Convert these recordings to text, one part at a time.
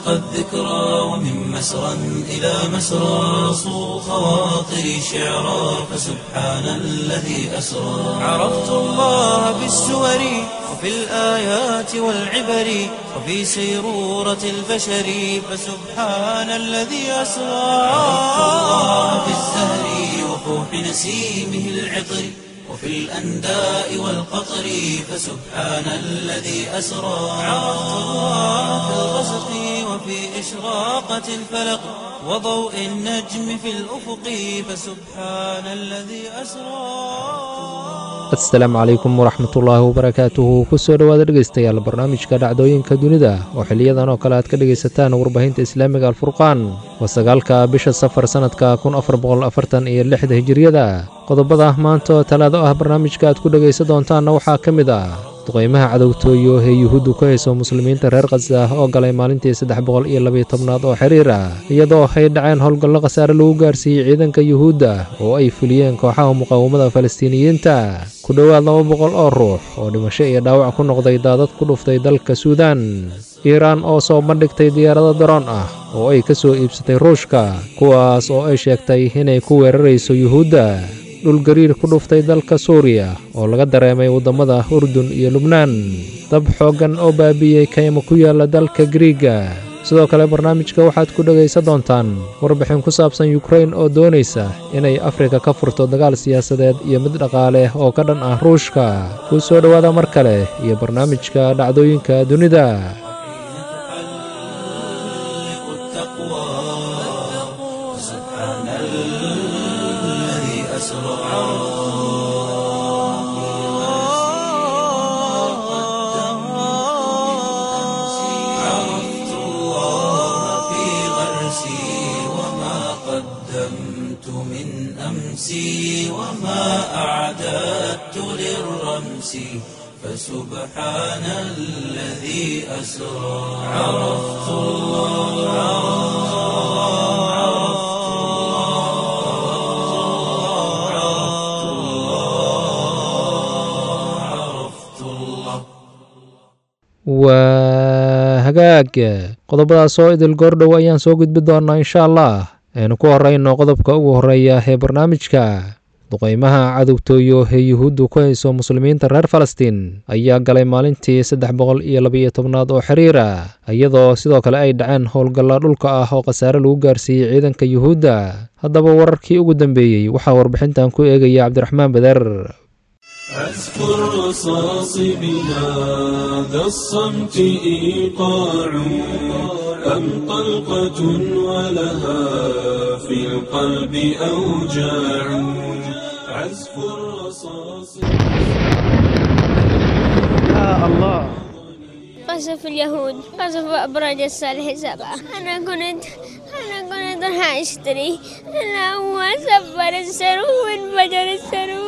الذكرى ومن مسرى إلى مسرى صو خواطري شعرا فسبحان الذي أسرى عرفت الله بالسور وفي الآيات والعبر وفي سيرورة البشر فسبحان الذي أسرى عرفت الله بالزهر وفوح نسيمه العطر وفي الأنداء والقطر فسبحان الذي أسرى عرفت الله في الغسق وفي إشراقة الفلق وضوء النجم في الأفق فسبحان الذي أسرى asalaamu calaykum waraxmatullaahi wabarakaatuhu kusoo dhowaada dhegaystayaal barnaamijka dhacdooyinka dunida oo xiliyadan oo kale aad ka dhegaysataan warbaahinta islaamiga alfurqaan waa sagaalka bisha safar sannadka kun afar boqol afartan iyo lixda hijiriyada qodobada maanta oo talaado ah barnaamijka aad ku dhegaysan doontaanna waxaa ka mid ah duqaymaha cadowtooyo ee yuhuuddu ku hayso muslimiinta reer khasa oo galay maalintii saddex boqol iyo labiyo tobnaad oo xiriir ah iyadoo ay dhaceen howlgallo khasaare lagu gaarsiiyey ciidanka yuhuudda oo ay fuliyeen kooxaha muqaawamada falastiiniyiinta ku dhowaad laba boqol oo ruux oo dhimasho iyo dhaawac ku noqday daadad ku dhuftay dalka suudaan iiraan oo soo bandhigtay diyaarado daroon ah oo ay ka soo iibsatay ruushka kuwaas oo ay sheegtay inay ku weerarayso yuhuudda dhulgariir ku dhuftay dalka suuriya oo laga dareemay waddamada urdun iyo lubnaan dab xooggan oo baabi'iyey kaymo ku yaalla dalka griiga sidoo kale barnaamijka waxaad ku dhegaysan doontaan warbixin ku saabsan yukrain oo doonaysa inay afrika ka furto dagaal siyaasadeed iyo mid dhaqaale oo ka dhan ah ruushka kuu soo dhowaada mar kale iyo barnaamijka dhacdooyinka dunida عرفت الله في غرسي وما قدمت من أمسي وما أعددت للرمس فسبحان الذي أسرى عرفت الله عرفت الله عرفت الله عرفت الله waa hagaag qodobadaas oo idil goordhow ayaan soo gudbi doonnaa insha allah aynu ku horrayno qodobka ugu horreeya ee barnaamijka duqaymaha cadowtooyo ee yuhuuddu ku hayso muslimiinta reer falastiin ayaa galay maalintii saddex boqol iyo labiyo tobnaad oo xiriir ah iyadoo sidoo kale ay dhaceen howlgalla dhulka ah oo khasaare lagu gaarsiiyey ciidanka yuhuudda haddaba wararkii ugu dambeeyey waxaa warbixintan ku eegaya cabdiraxmaan beder أذكر رصاص بهذا الصمت إيقاع أم طلقة ولها في القلب أوجاع عزف الرصاص قصف اليهود قصف أبراج الصالح سبعة أنا كنت أنا كنت راح أشتري أنا هو سفر السرو وانفجر السرو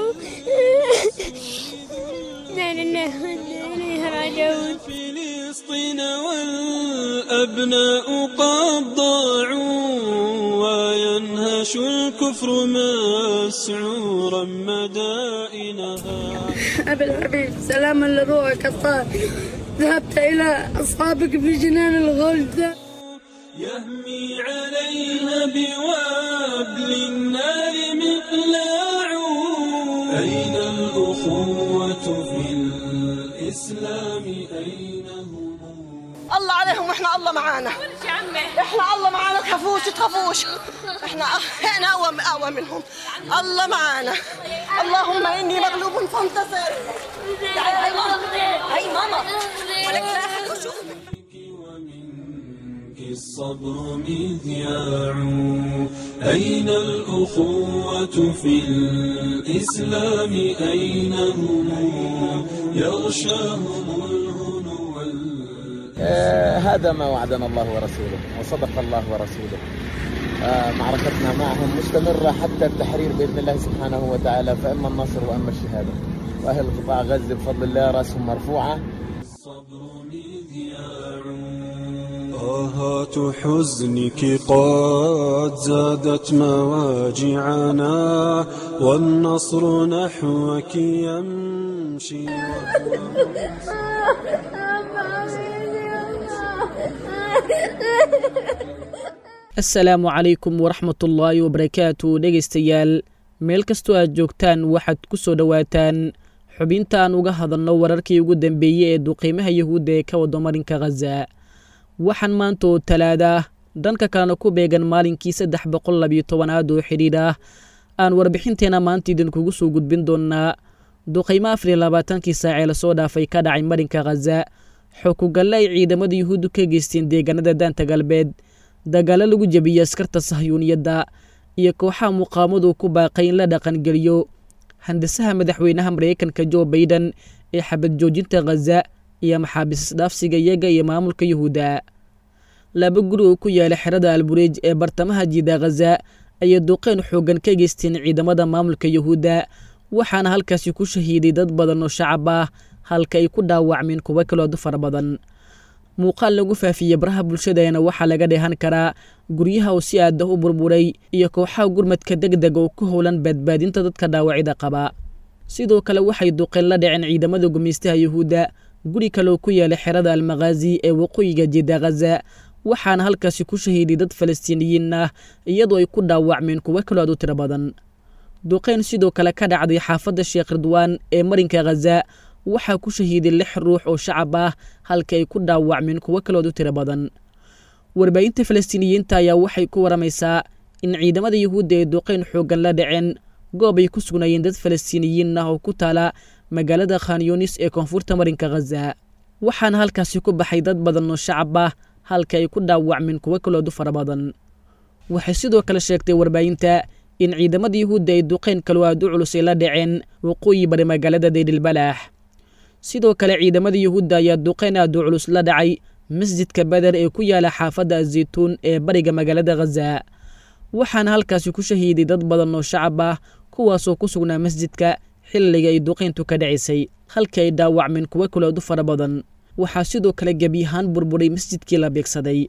لا لله وإنا إليه راجعون فلسطين والأبناء قد ضاعوا وينهش الكفر مسعورا مدائنها أبي الحبيب سلاما لروحك الطاهر ذهبت إلى أصحابك في جنان الغلد يهمي عليها بوابل النار مقلاع أين الأخوة في الإسلام أين هم الله عليهم واحنا الله معانا احنا الله معانا تخافوش تخافوش احنا احنا اقوى اقوى منهم الله معانا اللهم اني مغلوب فانتصر تعالي هاي ماما هاي ماما ولك لا أحد يشوفك. ومنك الصبر مذياع أين الأخوة في الإسلام أين هم يغشاهم الهنو وال- آه، هذا ما وعدنا الله ورسوله وصدق الله ورسوله آه، معركتنا معهم مستمرة حتى التحرير بإذن الله سبحانه وتعالى فإما النصر وإما الشهادة وأهل قطاع غزة بفضل الله رأسهم مرفوعة الصبر مذياع آهات حزنك قد زادت مواجعنا والنصر نحوك يمشي asalaamu calaykum waraxmatullaahi wabarakaatu dhegaystayaal meel kastoo aad joogtaan waxaad ku soo dhowaataan xubinta aan uga hadalno wararkii ugu dambeeyey ee duqiimaha yahuudda ee ka wado marinka khaza waxaan maanta oo talaada dhanka kalena ku beegan maalinkii saddex boqol labiyo tobanaad oo xidhiidh ah aan warbixinteena maanta idinkugu soo gudbin doonnaa duqaymo afar iyo labaatankii saacee lasoo dhaafay ka dhacay marinka khaza xokugalle ay ciidamada yuhuuddu ka geysteen deegaanada daanta galbeed dagaalo lagu jebiyey askarta sahyuuniyadda iyo kooxaha muqaamadu ku baaqay in la dhaqangeliyo handasaha madaxweynaha maraykanka jo baiden ee xabad joojinta khaza iyo maxaabiis isdhaafsiga iyaga iyo maamulka yuhuudda laba guri oo ku yaala xerada albureej ee bartamaha jiida khaza ayay duqeyn xooggan ka geysteen ciidamada maamulka yuhuudda waxaana halkaasi ku shahiiday dad badan oo shacab ah halka ay ku dhaawacmeen kuwo kaloodu fara badan muuqaal lagu faafiyey baraha bulshadeena waxaa laga dheehan karaa guryaha oo si aada u burburay iyo kooxaha gurmadka deg deg oo ku howlan badbaadinta dadka dhaawacida qaba sidoo kale waxay duqeen la dhaceen ciidamada gumaystaha yuhuudda guri kaleoo ku yaala xerada almakhaazi ee waqooyiga jidda khaza waxaana halkaasi ku shahiiday dad falastiiniyiin ah iyadoo ay ku dhaawacmeen kuwo kaloo aad u tiro badan duqeyn sidoo kale ka dhacday xaafadda sheekh ridwaan ee marinka khaza waxaa ku shahiiday lix ruux oo shacab ah halka ay ku dhaawacmeen kuwo kalood u tiro badan warbaahinta falastiiniyiinta ayaa waxay ku waramaysaa in ciidamada yuhuudda ay duqeyn xooggan la dhaceen goob ay ku sugnaayeen dad falastiiniyiin ah oo ku taala magaalada khanyunis ee koonfurta marinka khaza waxaana halkaasi ku baxay dad badan oo shacab ah halka ay ku dhaawacmeen kuwo kalood u fara badan waxay sidoo kale sheegtay warbaahinta in ciidamada yuhuudda ay duqeyn kaloo aad u culus ay la dhaceen waqooyi bari magaalada daydilbalaax sidoo kale ciidamada yuhuudda ayaa duqeyn aad u culus la dhacay masjidka beder ee ku yaala xaafadda azaytuun ee bariga magaalada khaza waxaana halkaasi ku shahiiday dad badan oo shacab ah kuwaasoo ku sugnaa masjidka xilliga ay duqeyntu ka dhacisay halka ay dhaawacmeen kuwo kalood u fara badan waxaa sidoo kale gebiyahaan burburay masjidkii la beegsaday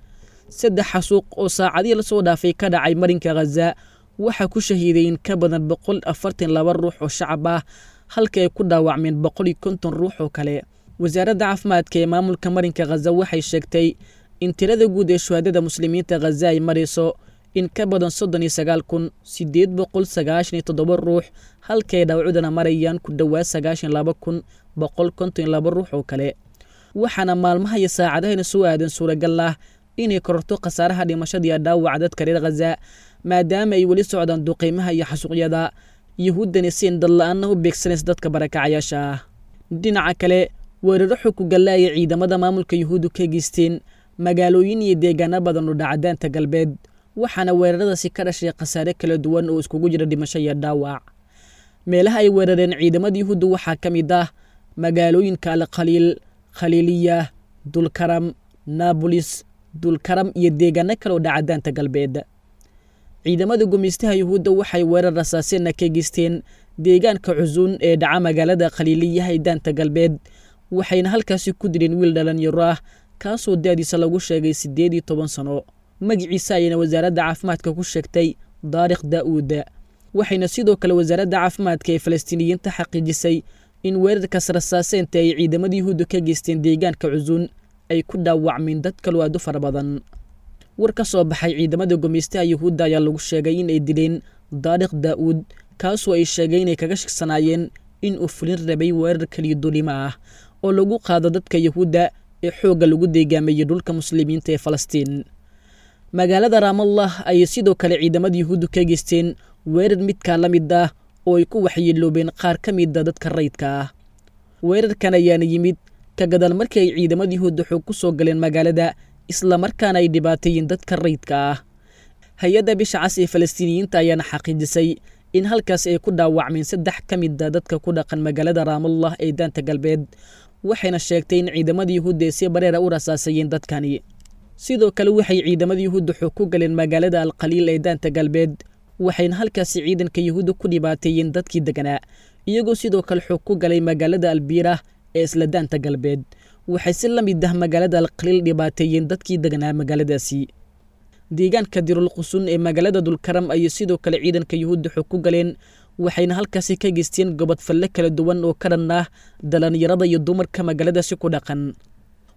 saddex xasuuq oo saacadihii lasoo dhaafay ka dhacay marinka khaza waxaa ku shahiiday in ka badan boqol afartan laba ruux oo shacab ah halka ay ku dhaawacmeen boqol iyo konton ruux oo kale wasaaradda caafimaadka ee maamulka marinka khaza waxay sheegtay in tirada guud ee shuhaadada muslimiinta khaza ay marayso in ka badan soddon iyo sagaal kun siddeed boqol sagaashan iyo toddoba ruux halka ay dhaawacudana marayaan ku dhowaad sagaashan laba kun boqol konton iyo laba ruux oo kale waxaana maalmaha iyo saacadahayna soo aadan suuragal ah inay kororto khasaaraha dhimashadiiyo dhaawaca dadka reer khaza maadaama ay weli socdaan duqeymaha iyo xasuuqyada yuhuuddani siin dadla-aanna u beegsanaysa dadka barakacayaasha ah dhinaca kale weeraro xukugalla ayay ciidamada maamulka yuhuuddu ka geysteen magaalooyin iyo deegaano badan oo dhacadaanta galbeed waxaana weeraradaasi ka dhashay khasaare kala duwan oo iskugu jira dhimasho iyo dhaawac meelaha ay weerareen ciidamada yuhuudda waxaa ka mid ah magaalooyinka alkhaliil khaliiliya dulkaram naabolis dulkaram iyo deegaano kale oo dhacadaanta galbeed ciidamada gumaystaha yuhuudda waxay weerar rasaaseenna ka geysteen deegaanka cusuun ee dhaca magaalada khaliiliyaha ee daanta galbeed waxayna halkaasi ku dileen wiil dhalinyaro ah kaasoo da-diisa lagu sheegay siddeed iyo toban sano magiciisa ayayna wasaaradda caafimaadka ku sheegtay daarikh daa'uud waxayna sidoo kale wasaaradda caafimaadka ee falastiiniyiinta xaqiijisay in weerarkaas rasaaseenta ay ciidamada yuhuudda ka geysteen deegaanka cusuun ay ku dhaawacmeen dad kaloo aad u fara badan war ka soo baxay ciidamada gumaystaha yuhuudda ayaa lagu sheegay in ay dileen daarikh daa'uud kaasoo ay sheegay inay kaga shigsanaayeen in uu fulin rabay weerar keliya dulimo ah oo lagu qaado dadka yuhuudda ee xoogga lagu deegaameeyey dhulka muslimiinta ee falastiin magaalada raamallah ayay sidoo kale ciidamada yuhuuddu ka geysteen weerar midkaa la mid ah oo ay ku waxyeeloobeen qaar ka mida dadka rayidka ah weerarkan ayaana yimid ka gadaal markii ay ciidamada yuhuudda xoog ku soo galeen magaalada islamarkaana ay dhibaateeyeen dadka rayidka ah hay-adda bisha cas ee falastiiniyiinta ayaana xaqiijisay in halkaas ay ku dhaawacmeen saddex ka mida dadka ku dhaqan magaalada raamallah ee daanta galbeed waxayna sheegtay in ciidamada yuhuudda ay si bareera u rasaasayeen dadkani sidoo kale waxay ciidamada yuhuudda xoog ku galeen magaalada alkhaliil ee daanta galbeed waxayna halkaasi ciidanka yuhuudda ku dhibaateeyeen dadkii deganaa iyagoo sidoo kale xoog ku galay magaalada albiira ee isla daanta galbeed waxay si la mid ah magaalada alkhaliil dhibaateeyeen dadkii deganaa magaaladaasi deegaanka dirul qusun ee magaalada dulkaram ayay sidoo kale ciidanka yuhuudda xoog ku galeen waxayna halkaasi ka geysteen gobod falle kala duwan oo ka dhan ah dhallinyarada iyo dumarka magaaladaasi ku dhaqan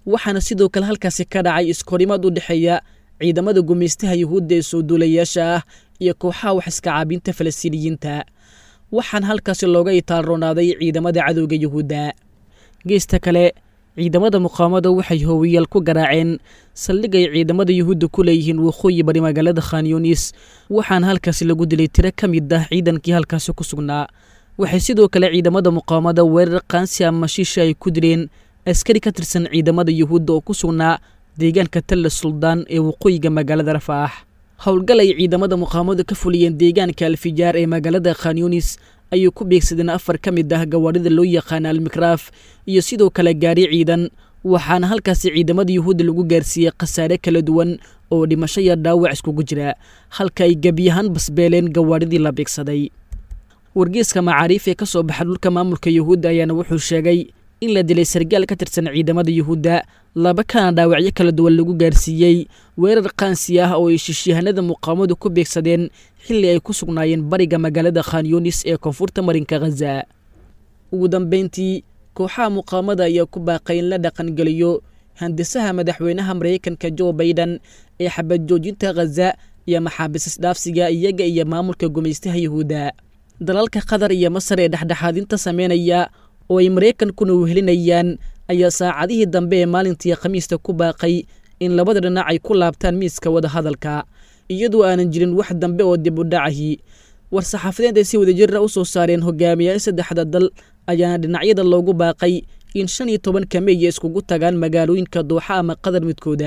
waxaana sidoo kale halkaasi ka dhacay iskorimaad u dhexeeya ciidamada gumaystaha yuhuudda ee soo duulayaasha ah iyo kooxaha wax iska caabinta falastiiniyiinta waxaana halkaasi looga itaalroonaaday ciidamada cadowga yuhuudda geesta kale ciidamada muqaawamada waxay hoowiyaal ku garaaceen saldhig ay ciidamada yuhuudda ku leeyihiin waqooyi bari magaalada khanyunis waxaana halkaasi lagu dilay tiro ka mid ah ciidankii halkaasi ku sugnaa waxay sidoo kale ciidamada muqaawamada weerar qaansi ama shiisha ay ku dileen askari ka tirsan ciidamada yuhuudda oo ku sugnaa deegaanka talla suldaan ee waqooyiga magaalada rafaax howlgal ay ciidamada muqaawamadu ka fuliyeen deegaanka alfijaar ee magaalada khanyunis ayuu ku beegsadeen afar ka mid ah gawaarida loo yaqaana almikraaf iyo sidoo kale gaari ciidan waxaana halkaasi ciidamada yuhuudda lagu gaarsiiyey khasaare kala duwan oo dhimasho iyo dhaawac iskugu jira halka ay gebiyahaan basbeeleen gawaaridii la beegsaday wargeeska macaariif ee ka soo baxa dhulka maamulka yuhuudda ayaana wuxuu sheegay in la dilay sargaal ka tirsan ciidamada yuhuudda laba kana dhaawacyo kala duwan lagu gaarsiiyey weerar qaansi ah oo ay shishiyahanada muqaawamadu ku beegsadeen xilli ay ku sugnaayeen bariga magaalada khanyunis ee koonfurta marinka khaza ugu dambeyntii kooxaha muqaawamada ayaa ku baaqay in la dhaqangeliyo handisaha madaxweynaha maraykanka jo baiden ee xabad joojinta khaza iyo maxaabiis isdhaafsiga iyaga iyo maamulka gumaystaha yuhuudda dalalka qatar iyo masar ee dhexdhexaadinta sameynaya oo ay maraykankuna wehelinayaan ayaa saacadihii dambe ee maalintii khamiista ku baaqay in labada dhinac ay ku laabtaan miiska wadahadalka iyadoo aanan jirin wax dambe oo dib u dhacahi war-saxaafadeed ay si wadajira u soo saareen hogaamiyaal saddexda dal ayaana dhinacyada loogu baaqay in shan iyo tobanka meeya iskugu tagaan magaalooyinka dooxa ama qadar midkooda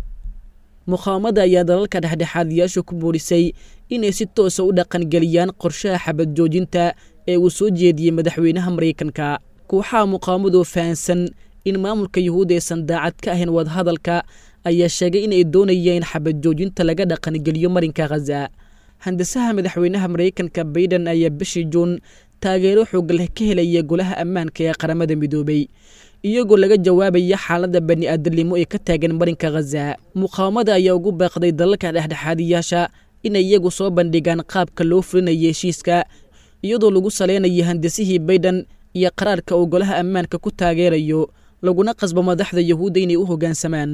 muqaawamada ayaa dalalka dhexdhexaadiyaasha ku buurisay inay si toosa u dhaqangeliyaan qorshaha xabad joojinta ee uu soo jeediyey madaxweynaha maraykanka kooxaha muqaawamadu fahansan in maamulka yuhuud aysan daacad ka ahayn wadahadalka ayaa sheegay inay doonayeen xabad joojinta laga dhaqangeliyo marinka khaza handisaha madaxweynaha maraykanka baiden ayaa bishii juun taageero xoog leh ka helaya golaha ammaanka ee qaramada midoobay iyagoo laga jawaabaya xaaladda bani aadamnimo ee ka taagan marinka khaza muqaawamada ayaa ugu baaqday dalalka dhexdhexaadiyaasha inay iyagu soo bandhigaan qaabka loo fulinaya heshiiska iyadoo lagu saleynayo handisihii baiden iyo qaraarka uu golaha ammaanka ku taageerayo laguna qasbo madaxda yuhuudda inay u hoggaansamaan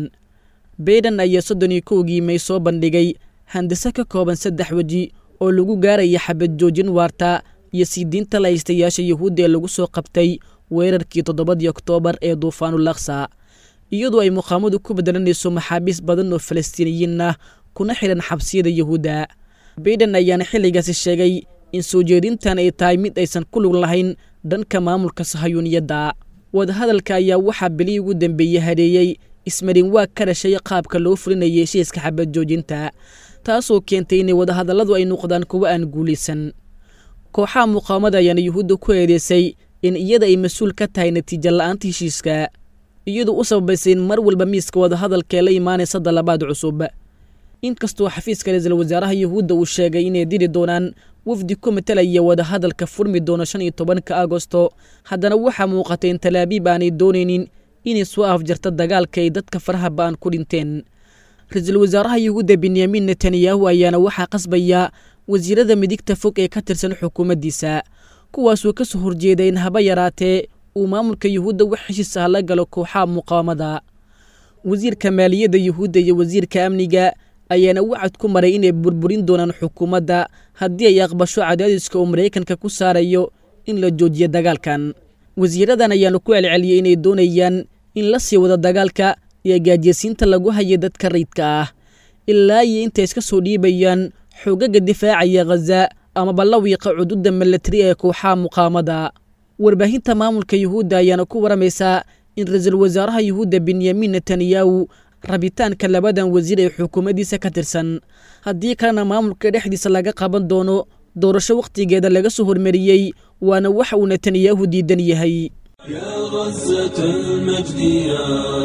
baiden ayaa soddon iyo kowgii may soo bandhigay handise ka kooban saddex weji oo lagu gaaraya xabad joojin waarta iyo sii diinta lahaystayaasha yuhuudda ee lagu soo qabtay weerarkii toddobadii oktoobar ee duufaanul aksa iyadoo ay muqaamadu ku bedelanayso maxaabiis badan oo falastiiniyiin ah kuna xidhan xabsiyada yuhuudda baiden ayaana xilligaasi sheegay in soo jeedintan ay tahay mid aysan ku lug lahayn dhanka maamulka sahayuuniyadda wadahadalka ayaa waxaa bilii ugu dambeeyey hareeyey ismarin waa ka dhashay qaabka loo fulinayay heshiiska xabad joojinta taasoo keentay inay wadahadalladu ay noqdaan kuwo aan guulaysan kooxaha muqaawamada ayaana yuhuudda ku eedeysay in iyada ay mas-uul ka tahay natiijo la'aanta heshiiska iyadoo u sababaysay in mar walba miiska wadahadalkaee la imaanaysa dalabaad cusub inkastoo xafiiska ra-iisul wasaaraha yuhuudda uu sheegay inay diri doonaan wafdi ku matalaya wadahadalka furmi doono shan iyo tobanka agosto haddana waxaa muuqatay in talaabiib aanay doonaynin inay soo afjarto dagaalka ay dadka faraha ba'an ku dhinteen ra-iisul wasaaraha yuhuudda benyamin netanyahu ayaana waxaa qasbaya wasiirada midigta fog ee ka tirsan xukuumaddiisa kuwaasuu ka soo horjeeday in haba yaraatee uu maamulka yuhuudda wax heshiis ah la galo kooxaha muqaawamada wasiirka maaliyadda yuhuudda iyo wasiirka amniga ayaana wacad ku maray inay burburin doonaan xukuumadda haddii ay aqbasho cadaadiska uu maraykanka ku saarayo in la joojiyo dagaalkan wasiiradan ayaana ku celceliyey inay doonayaan in la sii wado dagaalka iyo gaajiysiinta lagu hayo dadka rayidka ah ilaa iyo intay iska soo dhiibayaan xoogaga difaacaya khaza amaba la wiiqa cududa milatari ee kooxaha muqaamada warbaahinta maamulka yuhuudda ayaana ku waramaysaa in ra-iisul wasaaraha yuhuudda benyamin netanyahu rabitaanka labadan wasiir ee xukuumaddiisa ka tirsan haddii kalena maamulka dhexdiisa laga qaban doono doorasho wakhtigeeda laga soo hormariyey waana waxa uu netanyahu diidan yahay يا غزة المجد يا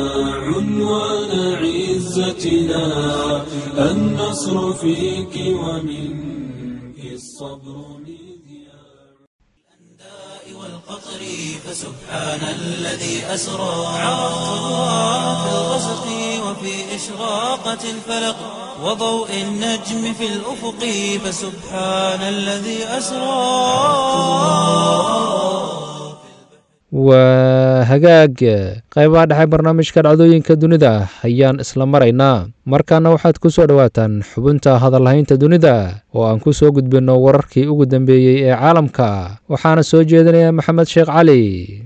عنوان عزتنا النصر فيك ومنك الصبر مذياع والقطر فسبحان الذي أسرى عرفت الله في الغسق وفي إشراقة الفلق وضوء النجم في الأفق فسبحان الذي أسرى waa hagaag qaybaha dhexe barnaamijka dhacdooyinka dunida ayaan isla maraynaa markaana waxaad ku soo dhowaataan xubinta hadalhaynta dunida oo aan ku soo gudbinno wararkii ugu dambeeyey ee caalamka waxaana soo jeedinaya maxamed sheekh cali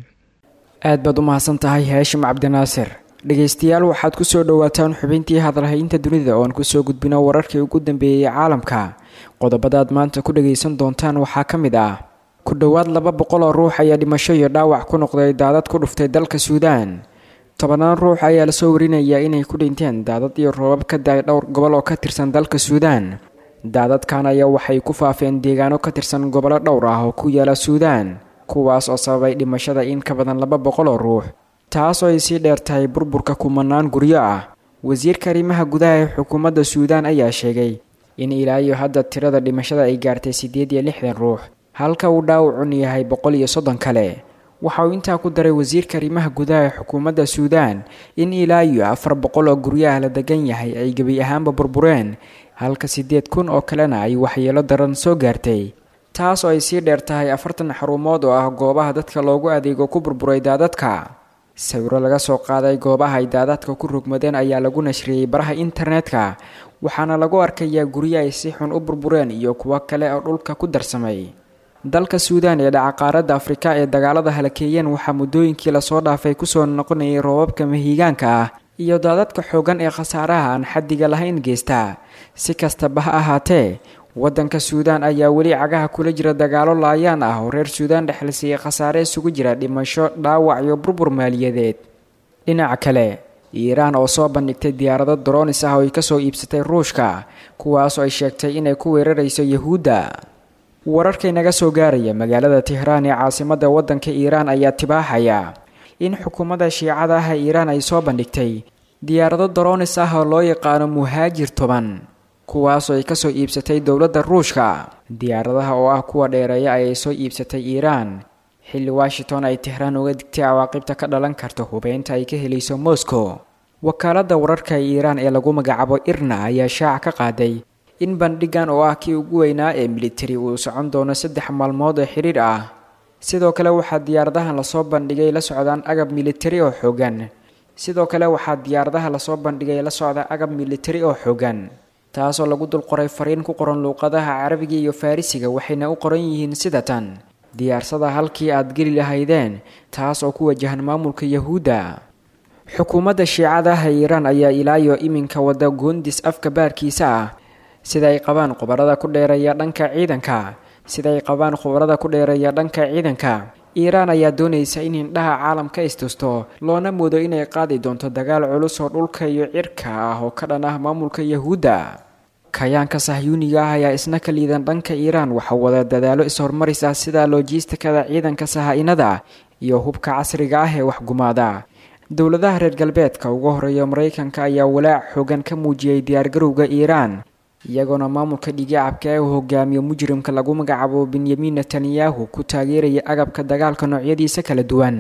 aad baad u mahadsan tahay haashim cabdinaasir dhegaystayaal waxaad ku soo dhowaataan xubintii hadalhaynta dunida oo aan kusoo gudbino wararkii ugu dambeeyey caalamka qodobadaad maanta ku dhagaysan doontaan waxaa ka mid ah ku dhowaad laba boqol oo ruux ayaa dhimasho iyo dhaawac ku noqday daadad ku dhuftay dalka suudaan tobanaan ruux ayaa lasoo warinayaa inay ku dhinteen daadad iyo roobab ka da-ay dhowr gobol oo ka tirsan dalka suudaan daadadkan ayaa waxay ku faafeen deegaano ka tirsan gobollo dhowr ah oo ku yaala suudaan kuwaas oo sababay dhimashada in ka badan laba boqol oo ruux taas oo ay sii dheer tahay burburka kumanaan guryo ah wasiirka arrimaha gudaha ee xukuumadda suudaan ayaa sheegay in ilaa iyo hadda tirada dhimashada ay gaartay siddeed iyo lixdan ruux halka uu dhaawacun yahay boqol iyo soddon kale waxa uu intaa ku daray wasiirka arrimaha gudaha ee xukuumadda suudaan in ilaa iyo afar boqol oo guryaha la degan yahay ay gebi ahaanba burbureen halka siddeed kun oo kalena ay waxyeelo daran soo gaartay taas oo ay sii dheer tahay afartan xarumood oo ah goobaha dadka loogu adeego ku burburay daadadka sawiro laga soo qaaday goobaha ay daadadka ku rogmadeen ayaa lagu nashriyey baraha internetka waxaana lagu arkayaa guryo ay si xun u burbureen iyo kuwo kale oo dhulka ku darsamay dalka suudaan ee dhaca qaaradda afrika ee dagaalada halakeeyeen waxaa muddooyinkii lasoo dhaafay kusoo noqonayay roobabka mahiigaanka ah iyo daadadka xoogan ee khasaaraha aan xaddiga lahayn geysta si kastaba ha ahaatee waddanka suudaan ayaa weli cagaha kula jira dagaalo laayaan ah oo reer suudaan dhexlisiiyey khasaare isugu jira dhimasho dhaawac iyo burbur maaliyadeed dhinaca kale iiraan oo soo bandhigtay diyaarado daroonis ah oo ay kasoo iibsatay ruushka kuwaasoo ay sheegtay inay ku weerarayso yahuudda wararkay naga soo gaaraya magaalada tehraan ee caasimadda waddanka iiraan ayaa tibaaxaya in xukuumadda shiicada ah ee iiraan ay soo bandhigtay diyaarado daroonis ah oo loo yaqaano muhaajir toban kuwaasoo ay kasoo iibsatay dowladda ruushka diyaaradaha oo ah kuwa dheereeya ayay soo iibsatay iiraan xilli washington ay tehraan uga digtay cawaaqibta ka dhalan karta hubeynta ay ka helayso moscow wakaaladda wararka ee iiraan ee lagu magacaabo irna ayaa shaaca ka qaaday in bandhigan oo ah kii ugu weynaa ee militari uu socon doono saddex maalmood oo xidhiir ah sidoo kale waxaa diyaaradahan lasoo bandhigay la socdaan agab militari oo xoogan sidoo kale waxaa diyaaradaha lasoo bandhigay la socda agab militari oo xoogan taasoo lagu dul qoray fariin ku qoran luuqadaha carabiga iyo farrisiga waxayna u qoran yihiin sida tan diyaarsada halkii aad geli lahaydeen taas oo ku wajahan maamulka yahuudda xukuumadda shiicada ah ee iiraan ayaa ilaayo iminka wada goondis afka baarkiisa ah sida ay qabaan khubarada ku dheereeya dhanka ciidanka sida ay qabaan khubarada ku dheereeya dhanka ciidanka iiraan ayaa doonaysa in hindhaha caalamka istusto loona moodo inay qaadi doonto dagaal culus oo dhulka iyo cirka ah oo ka dhan ah maamulka yahuudda kayaanka sahyuuniga ah ayaa isna ka liidan dhanka iiraan waxaa wada dadaalo is-horumaris ah sida loojistikada ciidanka saha-inada iyo hubka casriga ah ee waxgumaada dowladaha reer galbeedka ugu horeeya maraykanka ayaa walaac xoogan ka muujiyey diyaargarowga iiraan iyagoona maamulka dhigicabka ee uu hogaamiyo mujrimka lagu magacaabo benyamin netanyahu ku taageeraya agabka dagaalka noocyadiisa kala duwan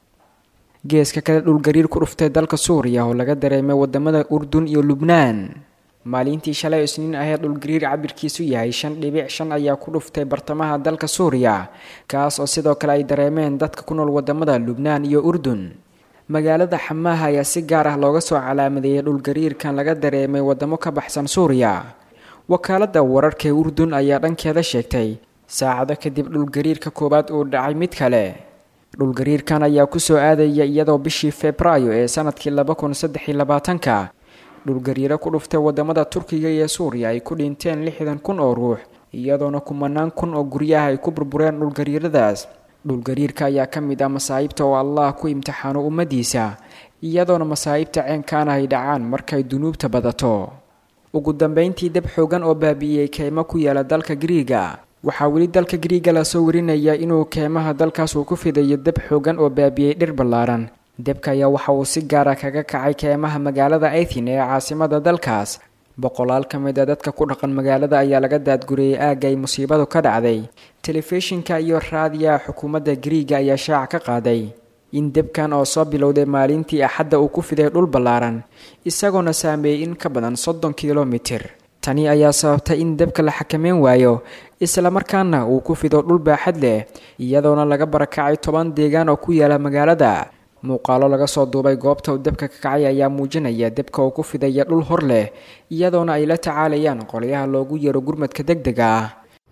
geeska kale dhulgariir ku dhuftay dalka suuriya oo laga dareemay wadamada urdun iyo lubnaan maalintii shalay isniin ahee dhulgariir cabirkiisu yahay shan dhibic shan ayaa ku dhuftay bartamaha dalka suuriya kaas oo sidoo kale ay dareemeen dadka ku nool wadamada lubnaan iyo urdun magaalada xamaaha ayaa si gaar ah looga soo calaamadeeyay dhulgariirkan laga dareemay wadamo ka baxsan suuriya wakaaladda wararka ee urdun ayaa dhankeeda sheegtay saacado kadib dhulgariirka koowaad uu dhacay mid kale dhulgariirkan ayaa kusoo aadaya iyadoo bishii febraayo ee sanadkii laba kun saddex iyo labaatanka dhulgariiro ku dhuftay wadamada turkiga iyo suuriya ay ku dhinteen lixdan kun oo ruux iyadoona kumanaan kun oo guryaha ay ku burbureen dhulgariiradaas dhulgariirka ayaa ka mid ah masaa'ibta oo allah ku imtixaano ummadiisa iyadoona masaa'ibta ceenkaana ay dhacaan markay dunuubta badato ugu dambeyntii dab xoogan oo baabi'iyey keymo ku yaala dalka giriiga waxaa weli dalka giriiga lasoo warinaya inuu keymaha dalkaas uu ku fidayo dab xoogan oo baabi'iyey dhir ballaaran debka ayaa waxa uu si gaara kaga kacay keymaha magaalada athin ee caasimada dalkaas boqolaal ka mid a dadka ku dhaqan magaalada ayaa laga daadguriyey aagga ay musiibadu ka dhacday telefishinka iyo raadiyaha xukuumadda giriiga ayaa shaaca ka qaaday in debkan oo soo bilowday maalintii axadda uu ku fiday dhul ballaaran isagoona saameeyey in ka badan soddon kilomitir tani ayaa sababtay in dabka la xakameyn waayo islamarkaana uu ku fido dhul baaxad leh iyadoona laga barakacay toban deegaan oo ku yaala magaalada muuqaalo laga soo duubay goobta uu dabka ka kacay ayaa muujinaya dabka uu ku fidaya dhul hor leh iyadoona ay la tacaalayaan qolyaha loogu yeero gurmadka deg dega ah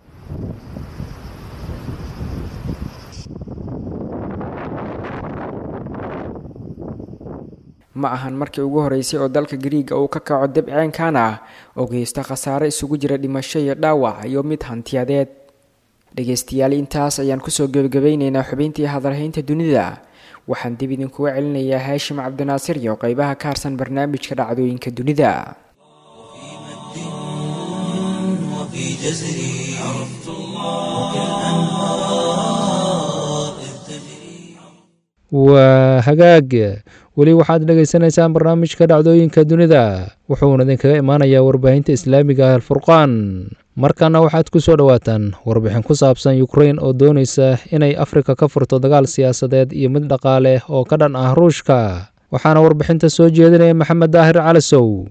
ma ahan markii ugu horeysay oo dalka gariiga uu ka kaco dab ceenkan ah oo geysta khasaare isugu jira dhimasho iyo dhaawac iyo mid hantiyadeed dhegeystayaal intaas ayaan kusoo gebagabeyneynaa xubintii hadalhaynta dunida waxaan dib idinkuga celinayaa haashim cabdinaasir iyo qeybaha ka harsan barnaamijka dhacdooyinka dunida وفي جزري عرفت الله كالأنهار إذ تجري waa hagaag weli waxaad dhegaysanaysaan barnaamijka dhacdooyinka dunida wuxuuna idinkaga imaanayaa warbaahinta islaamiga ah alfurqaan markana waxaad ku soo dhowaataan warbixin ku saabsan yukrain oo doonaysa inay afrika ka furto dagaal siyaasadeed iyo mid dhaqaale oo ka dhan ah ruushka waxaana warbixinta soo jeedinaya maxamed daahir calasow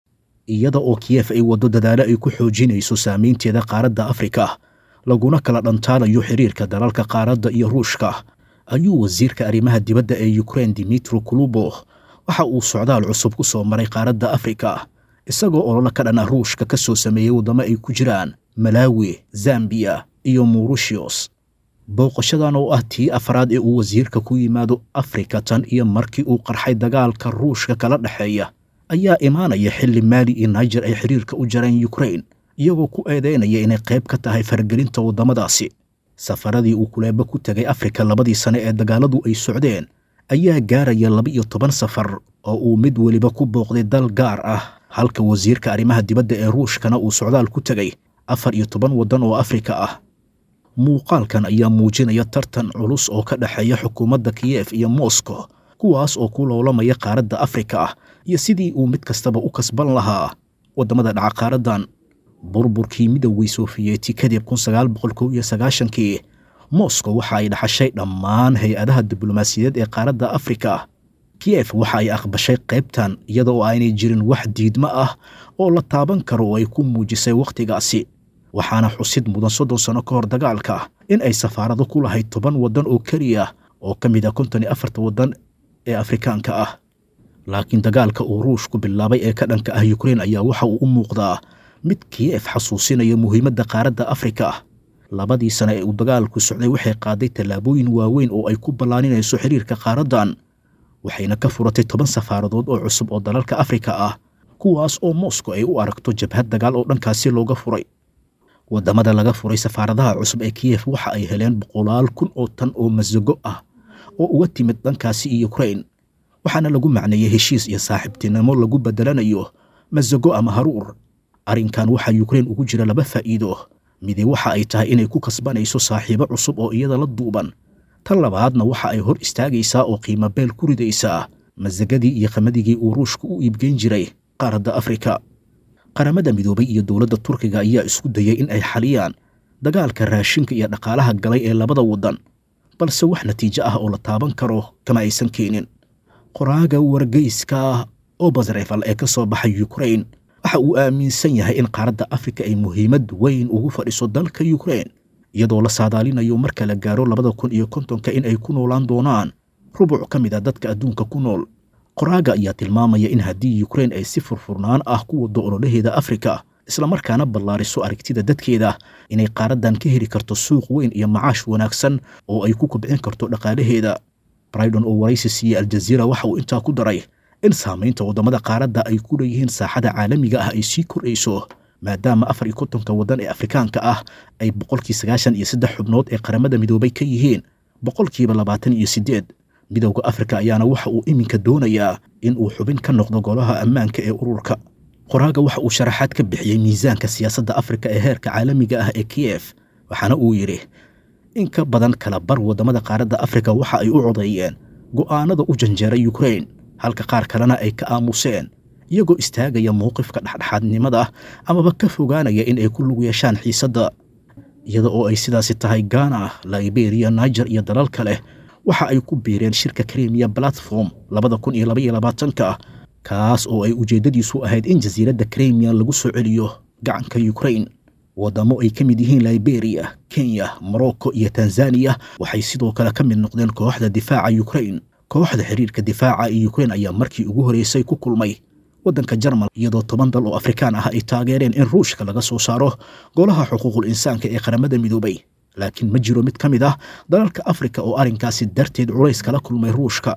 iyada oo kiyef ay waddo dadaalo ay ku xoojinayso saamaynteeda qaaradda afrika laguna kala dhantaanayo xiriirka dalalka qaaradda iyo ruushka ayuu wasiirka arrimaha dibadda ee yukrain dimitro kulubo waxa uu socdaal cusub ku soo maray qaaradda afrika isagoo ololo ka dhan ah ruushka ka soo sameeyey waddamo ay ku jiraan malaawi zambiya iyo murushios booqashadan oo ah tii afraad ee uu wasiirka ku yimaado afrika tan iyo markii uu qarxay dagaalka ruushka kala dhexeeya ayaa imaanaya xilli maali iyo naijer ay xiriirka u jareen yukrain iyagoo ku eedaynaya inay qayb ka tahay faragelinta waddamadaasi safaradii uu kuleebo ku tegay afrika labadii sane ee dagaaladu ay socdeen ayaa gaaraya laba iyo toban safar oo uu mid weliba ku booqday dal gaar ah halka wasiirka arrimaha dibadda ee ruushkana uu socdaal ku tegay afar iyo toban waddan oo afrika ah muuqaalkan ayaa muujinaya tartan culus oo ka dhexeeya xukuumadda kiyef iyo moscow kuwaas oo ku loolamaya qaaradda afrika ah iyo sidii uu mid kastaba u kasban lahaa waddamada dhaca qaaraddan burburkii midowgii sofiyeeti kadib kun sagaal boqol kow iyo sagaashankii moscow waxa ay dhaxashay dhammaan hay-adaha diblomaasiyadeed ee qaaradda afrika kiyef waxa ay aqbashay qaybtan iyada oo aanay jirin wax diidmo ah oo la taaban karo oo ay ku muujisay wakhtigaasi waxaana xusid mudan soddon sanno ka hor dagaalka in ay safaarado ku lahayd toban waddan oo keliya oo ka mid ah konton iyo afarta waddan ee afrikaanka ah laakiin dagaalka uu ruushku bilaabay ee ka dhanka ah yukrain ayaa waxa uu u muuqdaa mid kiyef xasuusinaya muhiimadda qaaradda afrika labadii sane ee uu dagaalku socday waxay qaaday tallaabooyin waaweyn oo ay ku ballaaninayso xiriirka qaaraddan waxayna ka furatay toban safaaradood oo cusub oo dalalka afrika ah kuwaas oo moscow ay u aragto jabhad dagaal oo dhankaasi looga furay waddamada laga furay safaaradaha cusub ee kiyef waxa ay heleen boqolaal kun oo tan oo masago ah oo uga timid dhankaasi iyo yukrain waxaana lagu macneeyey heshiis iyo saaxiibtinimo lagu beddelanayo masago ama haruur arrinkan waxaa yukrain ugu jira laba faa'iido midi waxa ay tahay inay ku kasbanayso saaxiibo cusub oo iyada la duuban tan labaadna waxa ay hor istaagaysaa oo qiimo beel ku ridaysaa masagadii iyo qamadigii uu ruushku u iibgeyn jiray qaaradda afrika qaramada midoobay iyo dowladda turkiga ayaa isku dayay in ay xaliyaan dagaalka raashinka iyo dhaqaalaha galay ee labada waddan balse wax natiijo ah oo la taaban karo kama aysan keenin qoraaga wargeyska obasrefal ee ka soo baxay yukrain waxa uu aaminsan yahay in qaaradda afrika ay muhiimad weyn ugu fadhiso dalka yukrain iyadoo la saadaalinayo marka la gaaro labada kun iyo kontonka in ay ku noolaan doonaan rubuc ka mid a dadka adduunka ku nool qoraaga ayaa tilmaamaya in haddii yukrain ay si furfurnaan ah ku waddo ololaheeda afrika islamarkaana ballaariso aragtida dadkeeda inay qaaraddan ka heli karto suuq weyn iyo macaash wanaagsan oo ay ku kobcin karto dhaqaalaheeda brydon oo waraysi siiyey aljaziira waxa uu intaa ku daray in saamaynta waddamada qaaradda ay ku leeyihiin saaxada caalamiga ah ay sii kordhayso maadaama afar iyo kontonka waddan ee afrikaanka ah ay boqolkii sagaashan iyo saddex xubnood ee qaramada midoobay ka yihiin boqolkiiba labaatan iyo siddeed midowda afrika ayaana waxa uu iminka doonayaa in uu xubin ka noqdo golaha ammaanka ee ururka qoraaga waxa uu sharaxaad ka bixiyey miisaanka siyaasadda afrika ee heerka caalamiga ah ee kiyef waxaana uu yidhi in ka badan kala bar waddamada qaaradda afrika waxa ay u codeeyeen go'aanada u janjeeray yukrain halka qaar kalena ay ka aamuseen iyagoo istaagaya mowqifka dhexdhexaadnimada amaba ka fogaanaya in ay ku lug yeeshaan xiisadda iyada oo ay sidaasi tahay ghana liberiya niger iyo dalal kale waxa ay ku biireen shirka kremiya platform labada kun iyo labaiyo labaatanka kaas oo ay ujeeddadiisu ahayd in jasiiradda kremiya lagu soo celiyo gacanka yukrain waddamo ay ka mid yihiin liberiya kenya morocco iyo tanzaniya waxay sidoo kale ka mid noqdeen kooxda difaaca yukrain kooxda xiriirka difaaca ee yukrain ayaa markii ugu horreysay ku kulmay waddanka jarmal iyadoo toban dal oo afrikaan ah ay taageereen in ruushka laga soo saaro golaha xuquuqul insaanka ee qaramada midoobay laakiin ma jiro mid ka mid ah dalalka afrika oo arrinkaasi darteed culays kala kulmay ruushka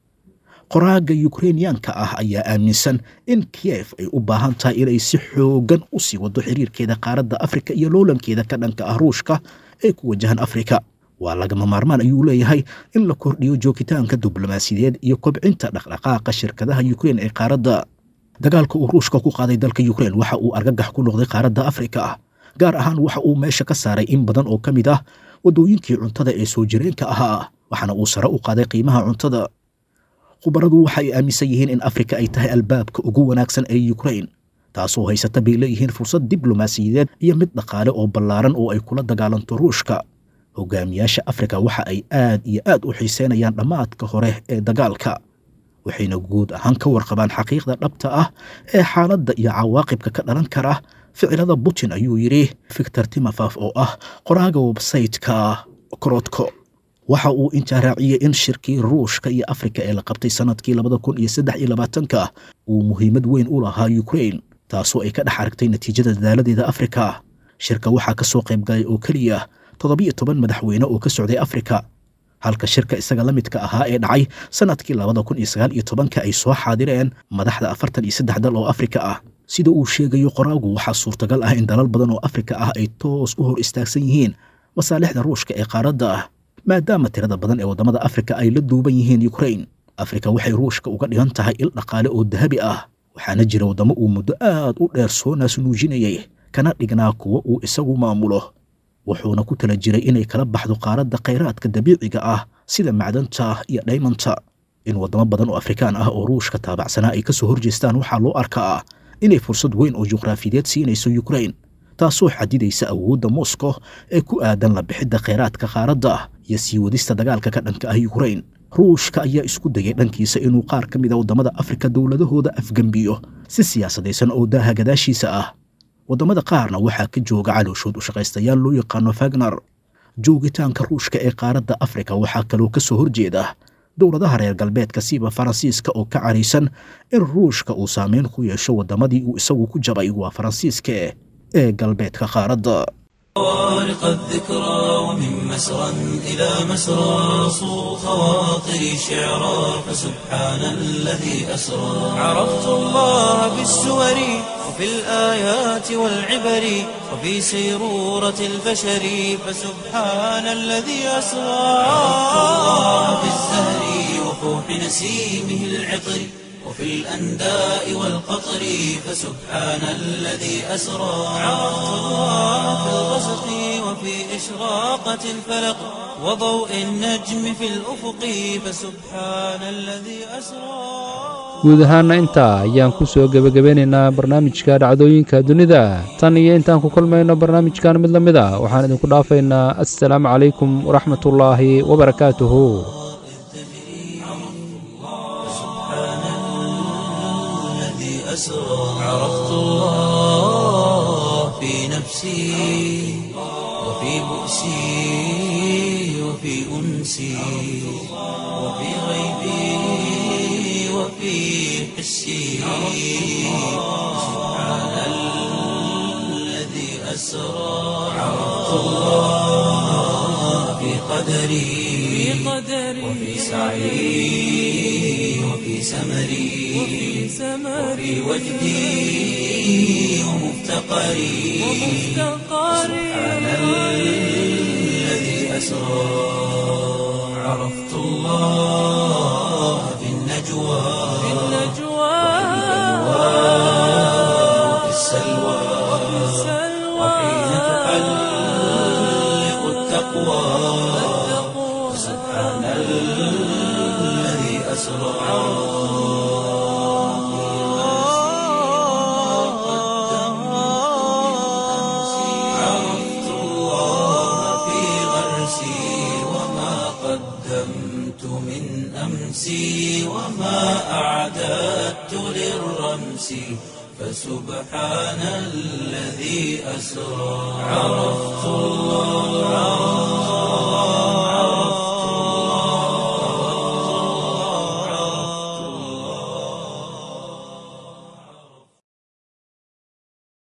qoraaga yukrainiyaanka ah ayaa aaminsan in kiyef ay u baahan tahay inay si xoogan u sii wado xiriirkeeda qaaradda afrika iyo loolankeeda ka dhanka ah ruushka ee ku wajahan afrika waa lagama maarmaan ayuu leeyahay in la kordhiyo joogitaanka diblomaasiyadeed iyo kobcinta dhaqdhaqaaqa shirkadaha yukrain ee qaaradda dagaalka uu ruushka ku qaaday dalka yukrain waxa uu argagax ku noqday qaaradda afrika gaar ahaan waxa uu meesha ka saaray in badan oo ka mid ah waddooyinkii cuntada ee soo jireenka ahaa waxaana uu sare u qaaday qiimaha cuntada khubaradu waxay aaminsan yihiin in afrika ay tahay albaabka ugu wanaagsan ee yukrain taasoo haysata bay leeyihiin fursad diblomaasiyadeed iyo mid dhaqaale oo ballaaran oo ay kula dagaalanto ruushka hogaamiyaasha afrika waxa ay aad iyo aad u xiiseynayaan dhammaadka hore ee dagaalka waxayna guud ahaan ka warqabaan xaqiiqda dhabta ah ee xaaladda iyo cawaaqibka ka dhalan kara ficilada putin ayuu yidhi victor timofaf oo ah qoraaga websaytka korodko waxa uu intaa raaciyey in shirkii ruushka iyo afrika ee la qabtay sannadkii labada kun iyo saddex iyo labaatanka uu muhiimad weyn u lahaa yukrain taasoo ay ka dhex aragtay natiijada dadaaladeeda afrika shirka waxaa ka soo qayb galay oo keliya toddobiyo toban madaxweyne oo ka socday afrika halka shirka isaga la midka ahaa ee dhacay sannadkii labada kun iyo sagaal iyo tobanka ay soo xaadireen madaxda afartan iyo saddex dal oo afrika ah sida uu sheegayo qoraagu waxaa suurtagal ah in dalal badan oo afrika ah ay toos u hor istaagsan yihiin masaalixda ruushka ee qaaradda ah maadaama tirada badan ee waddamada afrika ay la duuban yihiin yukrain afrika waxay ruushka uga dhigan tahay il dhaqaale oo dahabi ah waxaana jira waddamo uu muddo aad u dheer soo naasnuujinayay kana dhignaa kuwa uu isagu maamulo wuxuuna ku tala jiray inay kala baxdo qaaradda khayraadka dabiiciga ah sida macdanta iyo dhaymanta in waddamo badan oo afrikaan ah oo ruushka taabacsanaa ay ka soo horjeestaan waxaa loo arkaa inay fursad weyn oo juqraafiyeed siinayso yukrain taasoo xadidaysa awoodda moscow ee ku aadan la bixidda khayraadka qaaradda iyo sii wadista dagaalka ka dhanka ah yukrain ruushka ayaa isku dayay dhankiisa inuu qaar ka mid a waddamada afrika dowladahooda afgembiyo si siyaasadaysan oo daaha gadaashiisa ah waddamada qaarna waxaa ka jooga calooshood u shaqaystayaal loo yaqaano fagner joogitaanka ruushka ee qaaradda afrika waxaa kaloo ka soo horjeeda dowladaha reer galbeedka siba faransiiska oo ka caraysan in ruushka uu saameyn ku yeesho waddamadii uu isagu ku jabay waa faransiiska ee galbeedka qaaradda طارق الذكرى ومن مسرى إلى مسرى صو خواطري شعرا فسبحان الذي أسرى عرفت الله بالسور وفي الآيات والعبر وفي سيرورة البشر فسبحان الذي أسرى عرفت الله بالزهر وفوح نسيمه العطر وفي الأنداء والقطر فسبحان الذي أسرى عرفت الله في الغسق وفي إشراقة الفلق وضوء النجم في الأفق فسبحان الذي أسرى guud ahaanna intaa ayaan ku soo gebagabeynaynaa barnaamijka dhacdooyinka dunida tan iyo intaan ku kulmayno barnaamijkan mid la mid a waxaan idinku dhaafaynaa assalaamu calaykum waraxmatullaahi wabarakaatuhu أسرى عرفت الله في نفسي وفي بؤسي وفي أنسي وفي غيبي وفي حسي سبحان الذي أسرى عرفت الله في قدري وفي سعي وفي سمري وفي وجدي ومفتقري سبحان الذي أسرى عرفت الله في النجوى وفي السلوى وحين تحلق التقوى سبحان الذي أسرى عرفت الله في غرسي وما قدمت من أمسي وما أعددت للرمس فسبحان الذي أسرى عرفت الله